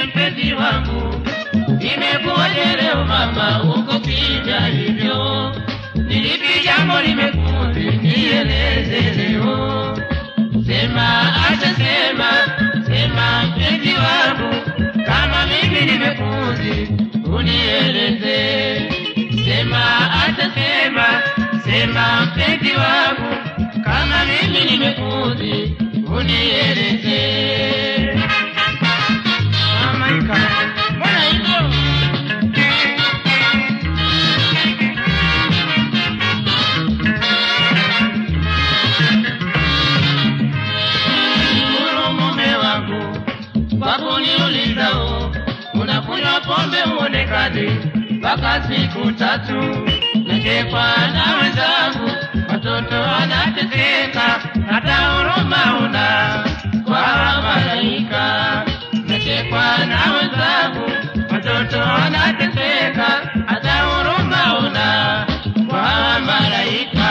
mpenzi wangu, imekuwaje leo mama uko kimya hivyo? Ni lipi jambo limekuudhi? Nieleze leo. Sema, acha sema, sema mpenzi wangu, kama mimi nimekuudhi, unieleze. Sema, acha sema, sema mpenzi wangu, kama mimi nimekuudhi, unieleze. Mamaika, mbona hivyo? Shukuru mume wangu kwa kuniulizao, unakunywa pombe uonekani mpaka siku tatu. Nachekwa na wenzangu, watoto wanateseka, hata huruma una kwa malaika. Nachekwa na wenzangu, watoto wanateseka, hata huruma una kwa malaika.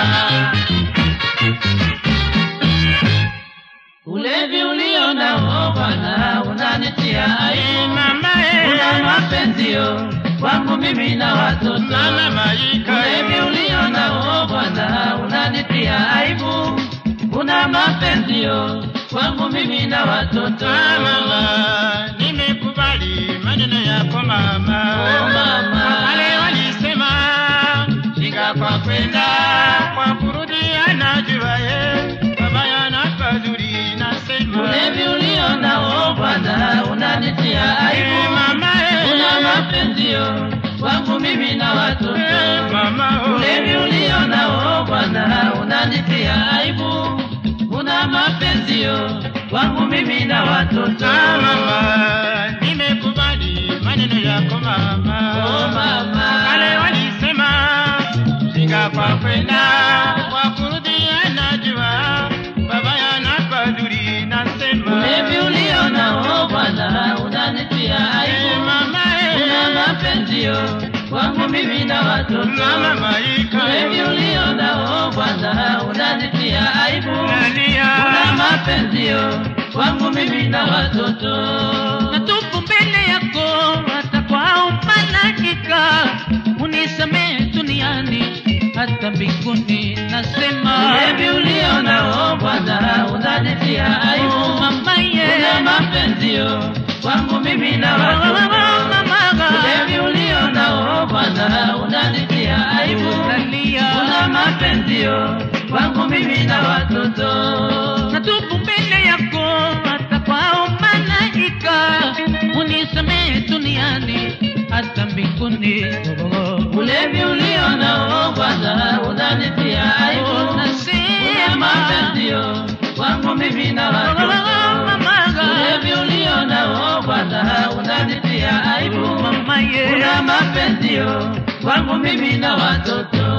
Ulevi ulio nao Bwana unanitia aibu mama, una mapenzio kwangu mimi na watoto mama Maika. Ulevi ulio nao Bwana unanitia aibu, una mapenzio kwangu mimi na watoto Mama, nimekubali maneno yako mama. Oh, mama. Wale walisema shika kwa kwenda kwa kurudiana juaye mabaya na pazuri nasema Ulevi ulio nao Bwana unanitia Eh, aibu mama, eh. una mapenzio kwangu mimi na watoto Eh, mama, oh. Ulevi ulio nao Bwana unanitia aibu, una mapenzio kwangu mimi na watoto. Ah, mama, nimekubali maneno yako mama. Oh, mama. Wale walisema shinga kwa kwenda kwa kurudiana jua babaya na pazuri nasema Ulevi ulio nao Bwana unanitia Eh, aibu, mama, eh. una mapenzio kwangu mimi na watoto. Mama Maika, Ulevi ulio nao Bwana unanitia aibu, nalia. una mapenzio kwangu mimi na watoto. natupu mbele yako hata kwa umanakika unisamehe duniani hata mbinguni nasema Ulevi ulio nao Bwana unanitia Oh, aibu, mamaye una mapenzio kwangu mimi na watoto. mamaga Ulevi ulio nao Bwana unanitia aibu, nalia una mapenzio kwangu mimi na watoto. natupu mbele yako hata kwa umanakika unisamehe duniani hata mbinguni Ulevi ulio nao Bwana unanitia aibu, una nasema mapenzio kwangu mimi na watoto. mamaga Ulevi ulio nao Bwana unanitia aibu, mamaye una mapenzio kwangu mimi na watoto.